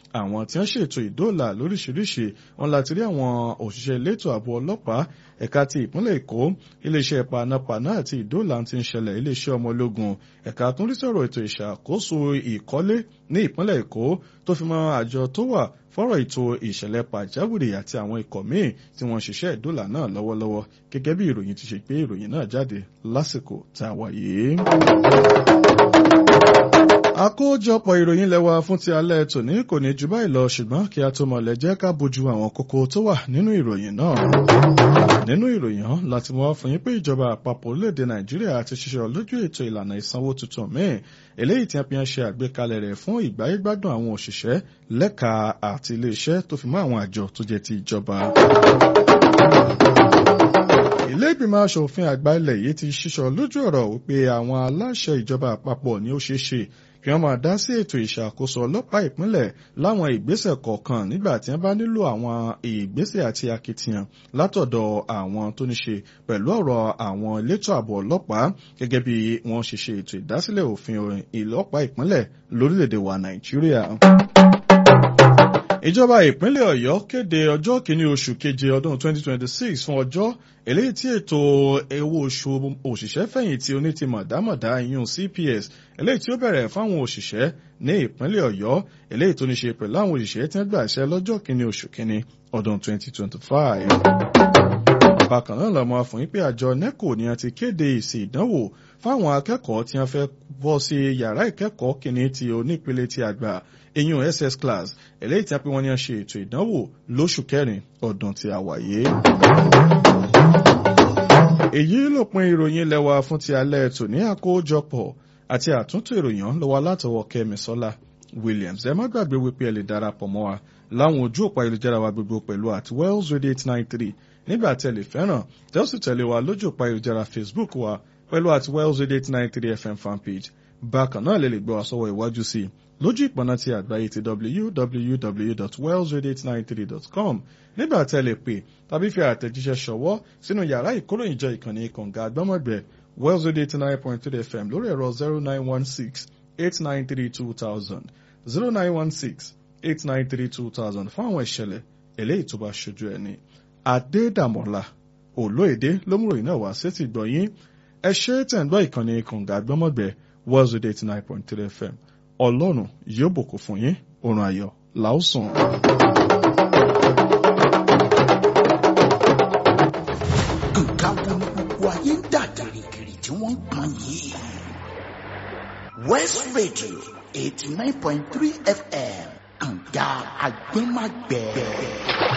àwọn tí wọ́n ṣètò ìdóòlà lóríṣiríṣi wọn láti rí àwọn òṣìṣẹ́ elétò ààbò ọlọ́pàá ẹ̀ka ti ìpínlẹ̀ èkó iléeṣẹ́ panápaná àti ìdóòlà ti ń ṣẹlẹ̀ iléeṣẹ́ ọmọ ológun ẹ̀ka tó ń rí sọ̀rọ̀ ètò ìṣàkóso ìkọ́lé ní ìpínlẹ̀ èkó tó fi mọ́ àjọ tó wà fọ́rọ̀ ètò ìṣẹ̀lẹ̀ pàjáwìrì àti àwọn ikọ̀ míì tí wọ́n ṣiṣẹ́ ìdóòlà náà lọ́wọ́lọ́wọ́ gẹ́gẹ́ bí ìròyìn ti ṣe gbé ìròyìn náà jáde lásìkò tá a wà yìí. àkójọpọ̀ ìròyìn lẹ́wà fún ti alẹ́ tòní kò ní ju báyìí lọ ṣùgbọ́n kí a tó mọ̀lẹ́ jẹ́ ká bójú àwọn kókó tó wà nínú ìròyìn náà. nínú ìròyìn hàn láti mọ́ fún yín pé ìjọba àpapọ̀ orílẹ̀-èdè nàìjíríà ti ṣiṣẹ́ lójú ètò ìlànà ìsanwó tuntun míì eléyìí tí a fi ń ṣe àgbékalẹ̀ rẹ̀ fún ìgbáyégbádùn àwọn òṣìṣẹ́ lẹ́ka àti iléeṣẹ́ tó fi mọ́ àwọn àjọ tó jẹ́ ti ìjọba ilé ìgbìmọ̀ asòfin àgbà ilẹ̀ yìí ti ṣíṣọ lójú ọ̀rọ̀ wípé àwọn aláṣẹ ìjọba àpapọ̀ ni ó ṣeé ṣe kí wọ́n máa dá sí ètò ìṣàkóso ọlọ́pàá ìpínlẹ̀ láwọn ìgbésẹ̀ kọ̀ọ̀kan nígbà tí wọ́n bá nílò àwọn ìgbésẹ̀ àti akitiyan látọ̀dọ̀ àwọn tó ní ṣe pẹ̀lú ọ̀rọ̀ àwọn elétò ààbò ọlọ́pàá gẹ́gẹ́ bí wọ́n ṣe ṣe ètò ìdásílẹ̀ òfin ìlọ́pàá ìpínlẹ̀ lórílẹ̀‐èdè wa Nàìjíríà ìjọba ìpínlẹ̀ ọ̀yọ́ kéde ọjọ́ kìíní oṣù keje ọdún 2026 fún ọjọ́ eléyìí tí ètò owó oṣù òṣìṣẹ́ fẹ̀yìntì onítìmọ̀dámọ̀dá ìyún CPS eléyìí tí ó bẹ̀rẹ̀ fáwọn òṣìṣẹ́ ní ìpínlẹ̀ ọ̀yọ́ eléyìí tó ní ṣe pẹ̀lú àwọn òṣìṣẹ́ tí wọ́n gbà ṣẹ́ lọ́jọ́ kìíní oṣù kìíní ọdún 2025 bákan náà lọ́mọ fún yín pé àjọ neco ni a ti kéde èsì ìdánwò fáwọn akẹ́kọ̀ọ́ tí wọ́n fẹ́ bọ́ sí yàrá ìkẹ́kọ̀ọ́ kìíní ti onípele ti àgbà eyín ss class eléyìí tí a pé wọ́n ní a ṣe ètò ìdánwò lóṣù kẹrin ọdún tí a wà yìí. èyí lópin ìròyìn lẹ́wà fún ti alẹ́ tòní àkójọpọ̀ àti àtúntò ìròyìn lọ́wọ́ látọwọ́ kẹ́mi sọ́lá williams ẹ má gbàgbé wípé ẹ lè darapọ̀ mọ́ wa láwọn ojú òpó ayélujára wa gbogbo pẹ̀lú at wells radio eight nine three nígbà tí ẹ lè fẹ́ràn tẹ́ ó sì tẹ̀lé wa lójú òpó ayélujára facebook wa pẹ̀lú at wells radio eight nine three fm fanpage bákan náà lè lè gbọ́ wa sọ́wọ́ iwájú sí i lójú ìpọ̀nà ti àgbáyé ti www.wellsradio893.com nígbà tí ẹ lè pè tàbí fi àtẹ̀jíṣẹ́ ṣọwọ́ sínú yàrá ìkóròyìnjọ ìkànnì kànga àgbọ́mọ̀gbẹ́ wells radio eighty nine point three fm lórí ẹ̀rọ zero nine one six eight nine three two thousand zero nine one six eight nine three two thousand fún àwọn ìṣẹ̀lẹ̀ eléyìí tó bá ṣojú ẹni. Adédàmọ́lá Olóèdé ló mú ròyìn náà wá sétí gbọ̀yìn ẹ ṣe tẹ̀ ń gbọ́ ìkànnì kànga àgbọ́mọ̀gbẹ́ wells radio eighty nine point three fm ọlọ́run yóò bùkún fún yín oorun ayọ̀ làásùn. nǹkan wo ni gbogbo ayé ń dà gìrìgìrì tí wọ́n ń pọn yìí. west radio eighty nine point three fm kànga àgbẹ̀màgbẹ̀.